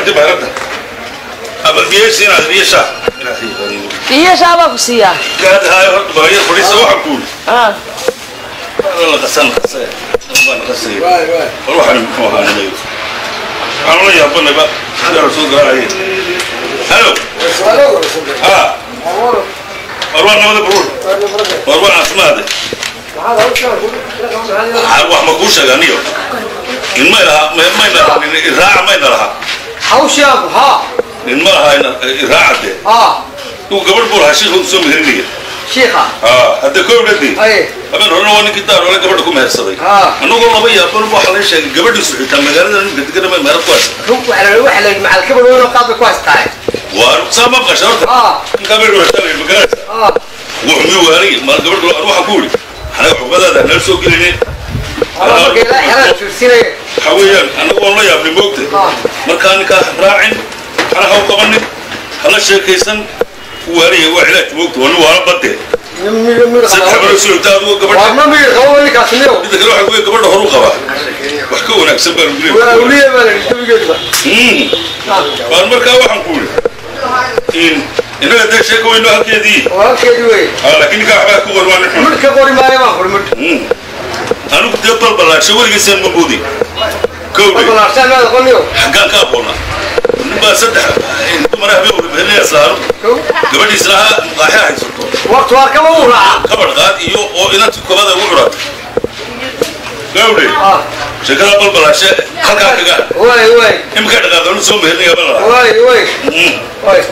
عندي بهرتها أبل بيش هنا بيش iyo shaabaa ku siiyaa قاعد هاي هرت بهي فريسة وحكول Ah, والله غسل غسل والله غسل والله حنا مكون هذا اللي أنا ولا يابنا بقى هذا رسول قال عليه هلو ها أروح نمد برور أروح أسمع هذا wax ma kuu sheeganiyo nin ma ilaha ma ilaha nin iraaca ma ilaha hawshaagu haa nin ma laha iraaca de haa uu gabadh buu lahaa shiikhu soo meherinaya shiikha aa hadda koo dhadi aye habeen horena waa ninkii daar hore gabadha ku mehersaday haa annagoo laba yaaban waxa la sheegay gabadhiisu xitaa magaalada ninka degana ma meherad ku haysa rug waxa la waxa la macal kabadhoona qaadba ku haystaa waa saa ma qasha horta haa ninkaa bay dhuwataa magaalada haa wuxuu mi waanay ma gabadhu waxa ku yidhi anaga xubadaada nala soo gelinay ama marka ilaa xeraad fiirsinaya waxa weeyaan annagu waan la yaabnay moogta haa markaa ninkaa raacin hana ha u qabanin hala sheekaysan waaniya waa cilaaj moogta waa nin waala badde mir mir saddex baro socota adigo gabadha waa ma mir qabo ninkaas niyo midda kale waxa weeye gabadha horu qabaa wax ka wanaagsan baan waa guleey awliya baa la dhigtay geedba baan markaa waxaan ku yidhi in innaga dee sheeka weyno halkeedii waa halkeedii wey Ah, laakiin ninkaa waxbaa ku warwaan xun midh ka qori maayo baan qori midh anigu dee balbalaasho weligiisaan ma boodi kowdhe balbalaarsan maada qoniyo xaggaan ka aqoona nin baa saddex dumar habeen wada mehelinaya saaro kow gabadhiisna ha maqaaxe haysato waqti waa kama uu raaca kabar qaad iyo oo inantii kobada ugu curatay gawdhe haa sheekada balbalaashe halkaa kaga way way imika dhaqaaqanu soo mehelinaya bala lahaa way way way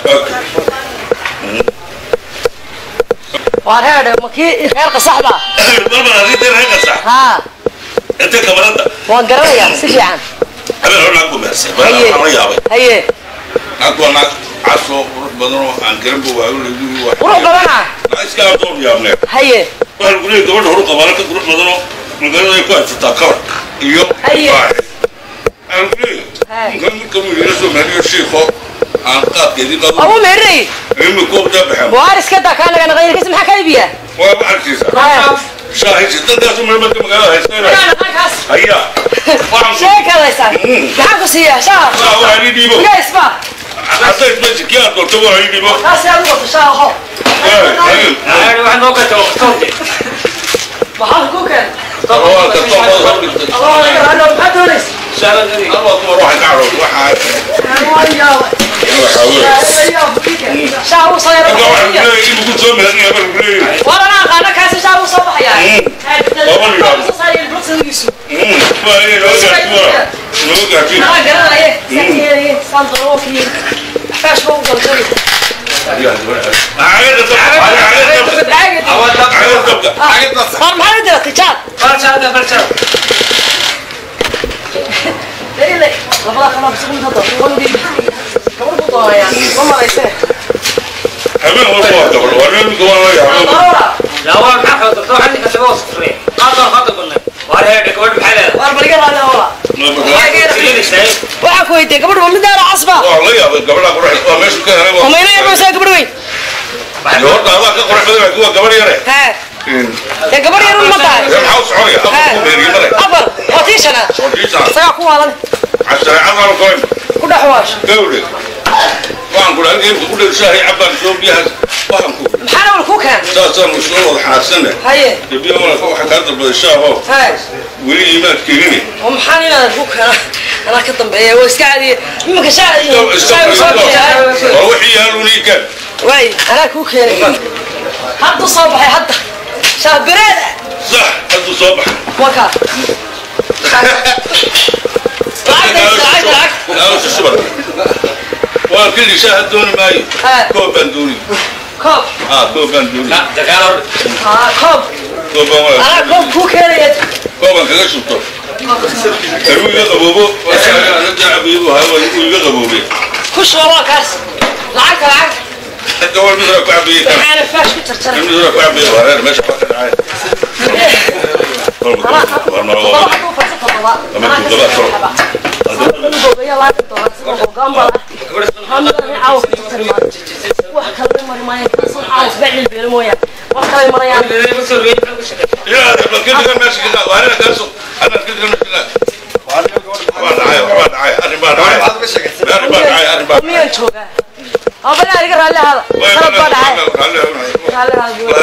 waa reedhe ma kii reerka saxda balbalaashe dee reer qasax haa intee kamarada waan garanayaa si fiican habeen hore naag buu mehersay haye baa la yaabay haye naag waa naag casoo qurux badan oo aan garanba waayo laguyi waa qurux badana naag iska adoon yaabnee haye waxaa lagu leeyahay gabadha horu qabaala ka qurux badan oo magaalada ay ku haysataa kabar iyo Haye. baaxe waxaa lagu leeyahay Haye. ninkan ninka muu yidhi soo meheriyo shiikho aan qaadkeedii qabo abu meerinay imika ubdaa baxeen waar iska daa kaa naga naqayna kasi maxaa ka iibiya waa baxarkiisa shaahisi dadkaasu meelmadka magaalada haystayna haya waxaan ku sheekadaysan maxaan ku siiyaa shaar saa waa ii dhiibo miyaysba hadday isma kii aad doorto waa ii dhiibo kaasi aad u qabto shaar aho maxaa ku keen waa ka toobada hor dhigtay allah naga raadho maxaa doonaysa anwaa dumar waxay ka cadhood waxaa waa yaaba waxaa weeye shaar u soo ninka waxaa lagu yara leeyahay in lagu soo meherinaya baa lagu leeyahay war anaa aqaana kaasi shaar u soo baxayaa waa inay noo gaarti wara noo gaarti anaa garanaye sakiyeeye saan daroofii xfaash ba u galgali war maxaa u diratay jaad Dele, labada kala bisuu inta dadku wadi gabar buu doonayaa ma maraysee habeen walba waa gabadh waa nin ninka waa la yaabo war baliga raali hawla waxaan ku weydiiyey gabadh waa mid aara casba waa la yaabay gabadha qurax waa meeshu ka helay oo mayna yarmaysaa gabadh weyn horta adaa ka qurax badan laakiin waa gabadh yare hee dee gabadh yarun ma tahay dee maxaa u soconaya afar ku meeriye male afar waa tii shanaad soo dhiisa isagaa ku waalan cashareecadaan koyn ku dhex waasho gawde waxaan ku dhahay geemka ku dhegshaahay cabbaan soo biyaha waxaan ku maxaana wal ku keen saasaan soo wada xanaaqsanne haye dee biyaha malaka waxa kaa dalbaday shaaho hee weli iimaad keenine oo maxaan inaadan ku keena anaa ka dambeeya waa iska caadiye iminka shaa shaa soo bixiyaa waa wixii yaaluni kan waay anaa kuu keenay hadda soo baxay hadda shaabireeda sax hadduu soo baxa waka lacagta lacagta Aawo shubar. Waa kili shaah dooni maayo. Haa. Koob baan dooni. koob Ah, koob baan dooni. aa koob Koob baan waa. anaa koob kuu keenaya Koob baan kaga shubto. Karuu iga qaboobo. Waa shaaga ana jacabiibu haa waa iga qaboobe. ku shuba waa kaas lacagta lacagta Hadda waa mid ku cabiye kan. maxaana faash ku jarjaray Mid ku cabiye waa reer meesha ka dhacay. Koob anaa waa ma todoba waa. hadduu farsa todoba Ama anaa todoba kasii toro. xaba inu goobeeya laanta doona sida gogaambala hamidani caawa ku tari maayo wax kale mari maayo kasan caawa isba cilbeelo mooyaan wax kale marayaan Yaa hadda kidi kan meesha ka waa reer kaasoo. Ana kidi kan meesha ka. Waa dhacay, waa dhacay, arrin baa dhacay. joogaa abana aniga raalli ahaada sanad baa dhacay raalli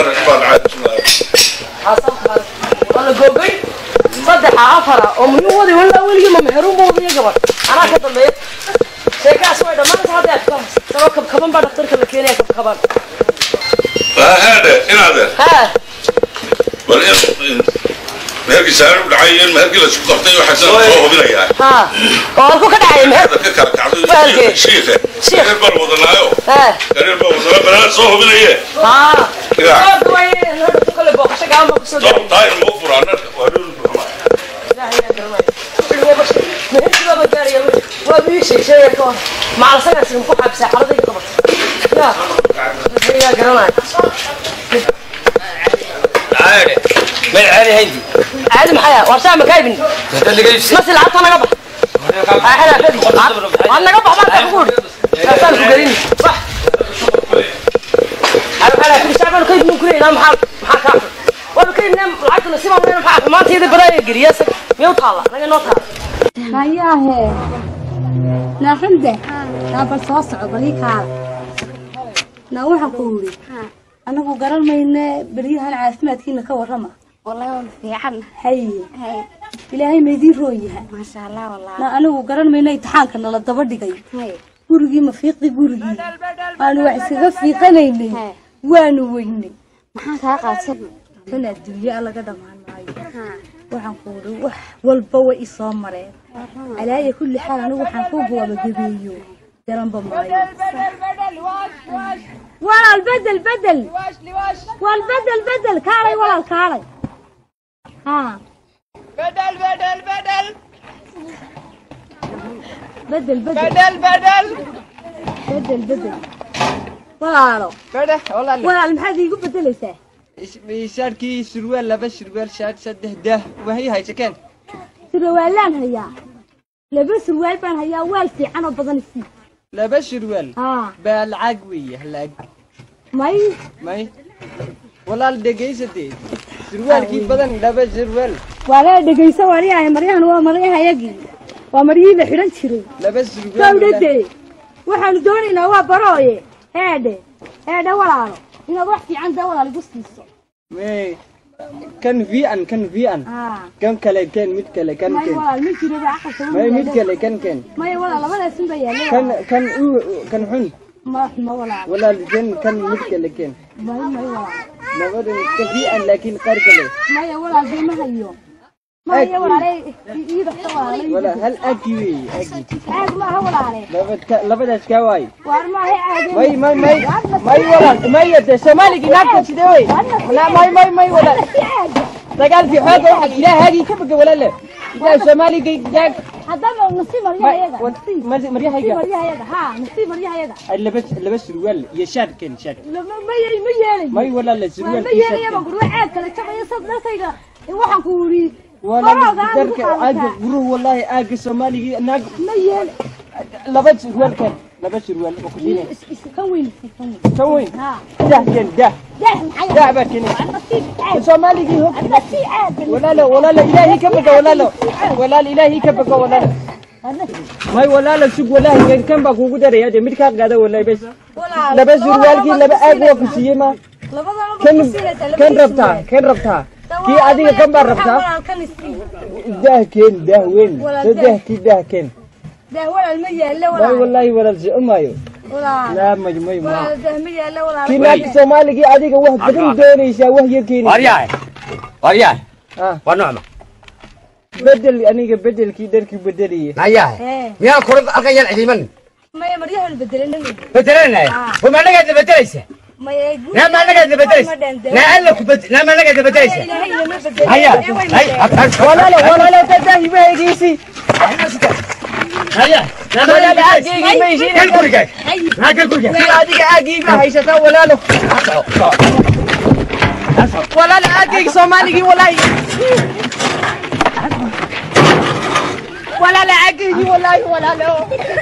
ahaada wala googay saddexa afara oo muhiim wadi walaa weligii ma meheruunba wadiya gabadh anaa ka dambeeya sheekaas way dhammaanta hadda aad ka sabab kabkaban baa dhaktarka la keenaya kabkaban ha meherkii saaru dhacay in meherkii la isku qabtay waxaa soo hubinayaa ha oo halku ka dhacay meher ka kala kacday Bahalkee. shiikhe Shiikh. gareer baan wadanaayo ha gareer baan wadanaa banaan soo hubinaye ha Ya. Sababta way hadda kale booqasho gacan baa kusoo soo dhacay taayir ma u furaa narka waa dhul xumaa ilaahay yaa garanaya meherkii baa gaaraya waa bii sheegsheeya ka hor macalsagaas ku xabsaa xaladayda qabatay ya ilaahay yaa garanaya عادي ما عادي هندي caadi maxaya war saa makaybin هذا اللي جاي masi lacagta naga bax aaxada kadi waan naga bax baan kugu uri kaasaan ku gelin bax aaxada kadi shacban kayd mun kurey ilaa maxaa maxaa kaa xun waa kayd nem lacagta nasiib aan leena maxaa xumaanteeda baraaya geliya sag miyuu taala naga noo taala hayaahe naaxinde naa bal soo soco balii kaala naa waxaan ku yidhi anagu garan mayne beryahan caafimaadkiina ka warrama والله fiican haye hay ilaahay maydii rooyaha maasha allah wallah naa anigu garan mayne imtixaanka nala daba dhigay hay gurigii ma fiiqdi gurigii waanu wax iskaga fiiqanaynay Hey. waanu weynay maxaan kaa qaadsan tan adduunye a laga dhammaan maayo Ha, waxaan ku yidhi wax walba way i soo mareen alaaya kulli xaal anigu waxaan ku gabagabeeyo garanba maayo walaal bedel bedel wal bedel bedel kaalay walaal kaalay ha بدل بدل بدل bedel bedel بدل بدل bedel bedel walaalo بدل والله walaal maxaad iigu bedelaysaa شاركي سروال لبس سروال شاد سده ده وهي هاي سكن surwaalaan hayaa laba surwaal baan hayaa waal fiican oo badan isii لبس سروال ha بالعقوية هلا may ماي والله الدقيسة سروال كي بدن لبس سروال waa lee dhegayso waryahay maryahan waa maryahayagii waa maryihii la xidhan jiray لبس سروال gawdhade waxaanu doonaynaa waa barooye eedhe eedhe walaalo inaad wax fiican daa walaal igu siiso ماي كان في ان كان في ان haa كم كلا كان ميت كلا كان may كان walaal ma jiro ba aqalka ماي ميت كلا كان كان maya walaal labadaasin ba yaalla كان كان أو- كان حن ma xumo walaal ولا الجن كان ميت كلا كان may may walaal نبدأ كفي ان لكن قار كلا maya walaal dee ma hayo maya walaale ii dhaqta walaale ولا هل اكيد اكيد caag maaha walaale لبد لبد اسكاواي waar maaha caage ماي ماي ماي ماي ولا ماي يد سومالي جناك تشدوي لا ماي ماي ماي ولا دقال في حاجة واحد إلى هذه كبك ولا لا إذا سومالي جاك haddaba nasiib maryahayaga nasiib ما مريا nasiib هيك maryahayaga haa nasiib maryahayaga لبس لبس سروال يشاد كان شاد lama ma ye- ma yeelayo ماي ولا لا waa سروال ma يشاد yeelaya baan كان kuri caag kale jabaya sad dharkayga waxaan ku yidhi ولا barooga aan ku درك عاد qaadataa وروح والله آج سومالي ناق ma yeel لبس سروال كان لبس سروال وكذينه is- is- kan weyn is- kan weyn سوين haa ده كان ده dah maxay ده بكني nasiib caag سومالي هو nasiib caag ولا لا ولا لا إلهي كبك ولا لا ولا الإلهي كبك ولا لا ما ولا لا سوق ولا هي كم بقى وجود رياضة ميت كان قاعدة ولا بس walaal لا بس زروال كي لا بس أقوى كسية ما labadaba كان ku siinaysaa, كان labadiisa ربطها weyn. كان ربطها كي Walaal, أديك كم بار waxaa ربطها walaal kan isii ده كين ده وين ولا ده ده. ده كي ده كين dah walaal ma yeelo لا walaal والله ولا زي أمايو walaal لا ما ما ما walaal dah ma yeelo walaal كي ناك سومالي كي أديك واحد بدن دوني شا وهي كيني waryahay waryahay آه waa nucma بدل أنا بدل كي دركي بدلية nayahay Ee, miyaan kura halkan yaan cidiman maya maryahan bedelanay bedelanaya Ah. wama anagaadna bedelaysa maya naa ma anagaadna bedelaysa naa alla ku bed naa ma anagaadna bedelaysa ilaahay lama bedelo haya Ee, way hay bedel. ولا لا ولا لا تدهي بهيجيسي haya naa ma ولا لا anagaadna أجيجي ما يجيني kal gurigaag naa kal gurigaag في أديك أجيجي هيشتا ولا لا ولا لا أجيجي سومالي ولا ولا لا أجيجي ولا ولا لا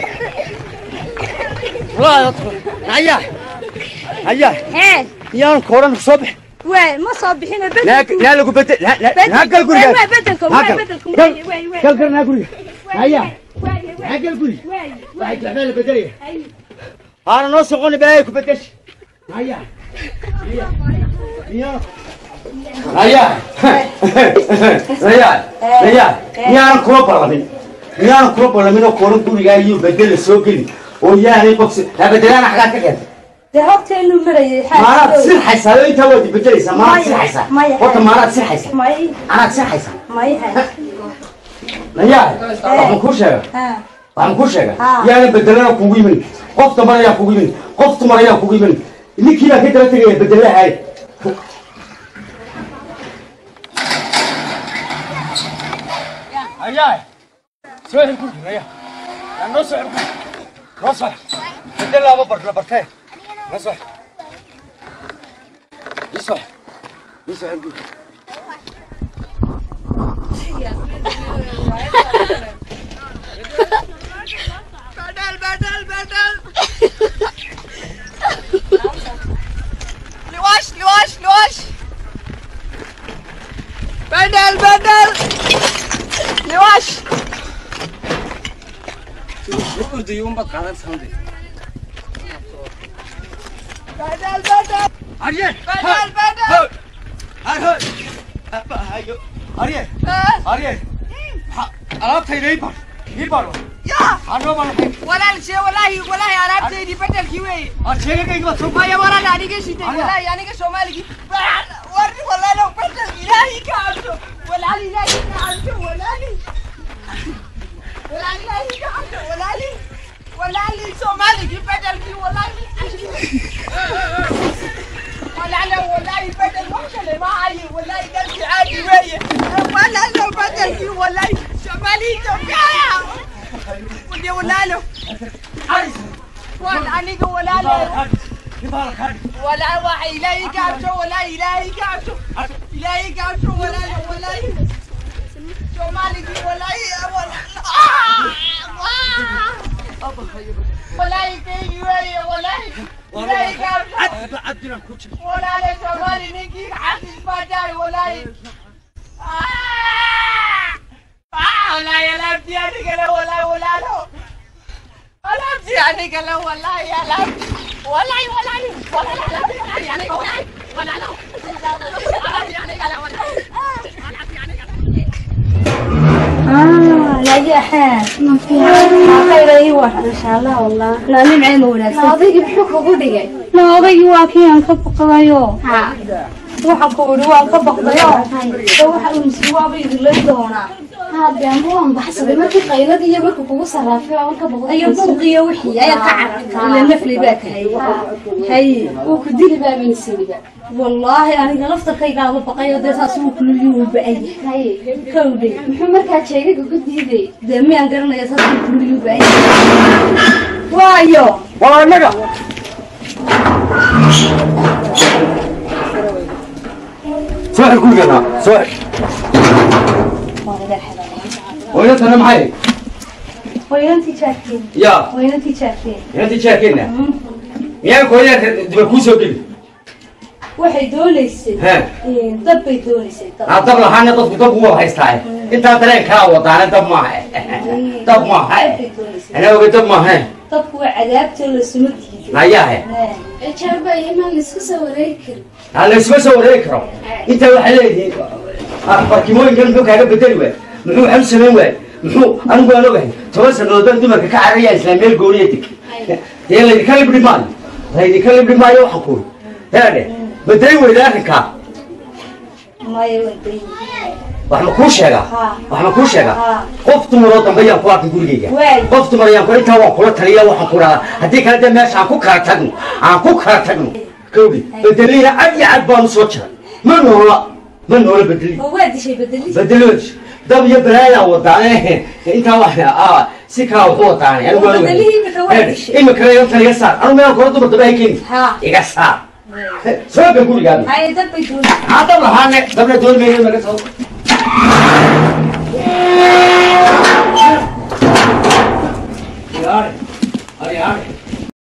haya haya Ee, yaan koran soo bix way ma soo bixina naa bedelku naa lagu bedel naa kal gurigaag way bedelku naa way kal bedelku kal way way way kal kal naa guriga haya way naa kal guri way waxay jeclaan la bedelaya haana noo soqoni baa ku bedeshi haya iyo haya haya haya miyaanan kula ballamin miyaanan kula ballamin oo kooran gurigaa iyo bedela soo geli oo yaanay boksi bedelaana xagaad ka keentay dee horteenu marayay maanaad sirxaysaa oo intaa waad bedelaysaa maanaad sirxaysaa Maya. horta maanaad sirxaysaa may anaad sirxaysaa may nayaa waxaan kuu sheega ha waxaan kuu sheega Ah. yaana bedelana kugu imin qof damban ayaa kugu imin qof dumar ayaa kugu imin ninkii baa ka daba tegaya bedelahay ayaa soo hel gurgi naya yaa noo soo hel gurgi noo soo bedel laba bar la bartee noo soo ii soo ii soo hel gurgi لواش لواش لواش بدل بدل لواش بدل بدل Ariel! بدل بدل Ariel! Ariel! Ariel! alaabtayda ii bar ii bar يا anoo baan lahayn ولا الشيء والله والله انا بدي بدل كيوي aad sheegagayga baad soo ما يا ورا لا نيجي شيء والله يعني كي سومالي وري والله لو بدل الهي كعبته ولا لي لا كعبته ولا لي ولا لي لا كعبته ولا لي ولا لي سومالي كي بدل كي ولا لي ولا لا والله بدل وحشة اللي معي والله قلبي عادي ويا ولا لا بدل كي والله سومالي توقع ودي ولا له ولا أنا ولا له ولا وحي لا يقعشو ولا إلهي قعشو إلهي قعشو ولا ولا شو مالك ولا ولا ولا يكي ولا ولا إلهي قعشو ولا لا شو مالي نكي حد الفجاي ولا ولا يا لابتي أنا كلا ولا ولا لا لابتي أنا كلا ولا يا لابتي ولا ولا ولا لا لابتي يعني ولا ولا لا يعني كلا ولا ah najaxaan maxayda ii war insha allah wallah naa nimceen wanaagsan odaygii muxuu kugu dhigay na odaygii waa kii aan ka baqdayo ha waxa ku yidhi waan ka baqdayo oo waxa uu isi waaba idinlayn doonaa haade ama waan baxsaday markii qaylada iyo markuu kugu sarraafay waa ka boqday ayo buuqiyo wixii ayaa ka cararta ila nafli baa tahay hay wuu ku dili baaban siniba wallaahi aniga laftarkaygaaba baqayo dee saas uu kuliyuu ba'ay haye kowdhay muxuu markaa jeegaga ku diiday dee miyaan garanaya saas uu kuliyuu ba'ay waayo waa annaga soo xir gurigeena soo xir hooyadana maxay hooyantii jaarkeen yaa hooyantii jaarkeen inantii jaarkeena miyaan hooyada diba kuu soo geli waxay doonaysay he dad bay doonaysay dad aa dab lahaana dadku dab ugu haystaaye intaa dareen kaa wadaana dab maaha dab maaha bay doonaysay anaa oga dab maaha dadku waa cadaabtoo lasuma diiday hayahe jaarba imaan laisku soo wareegi karin aa laysuma soo wareegi karo intaa waxay leedihiin barkimooyinkan muxuu kaaga bedeli waay muxuu waxu samayn waay muxuu anigu aan ogahay toban sannadood baan dumarka ka cararaya isla meel gooniya deg dee laydinka libdhi maayo laydinka libdhi maayo waxaan kuuri heedhe bedeli weyda arrinkaa maya waday wax ma kuu sheegaa Ha. wax ma kuu sheegaa Ha. qof dumaroo dambe yaan ku arkay gurigeyga Waay. qof dumar yaan ku intaa waan kula taliya waxaan ku dhahaa haddii kale dee meesha aan ku kala tagno aan ku kala tagno kowdi bedeliina cad iyo cad baan usoo jiray ma noola ma noola bedeli oo waa dishay bedelis bedelood dab iyo balaayaa wadaane intaa wax ah si kaa wuxuu wadaane anigu waan ogahay. Bedelihii imika waa Heer, dishay. imika inta iga saar anigu meel kora dumar dambe hay keeni Ha. iga saar soo ga gurigaada haya dad bay doonaysay aa dab lahaane dabna doon meeyo naga soo Ari, ari, ari.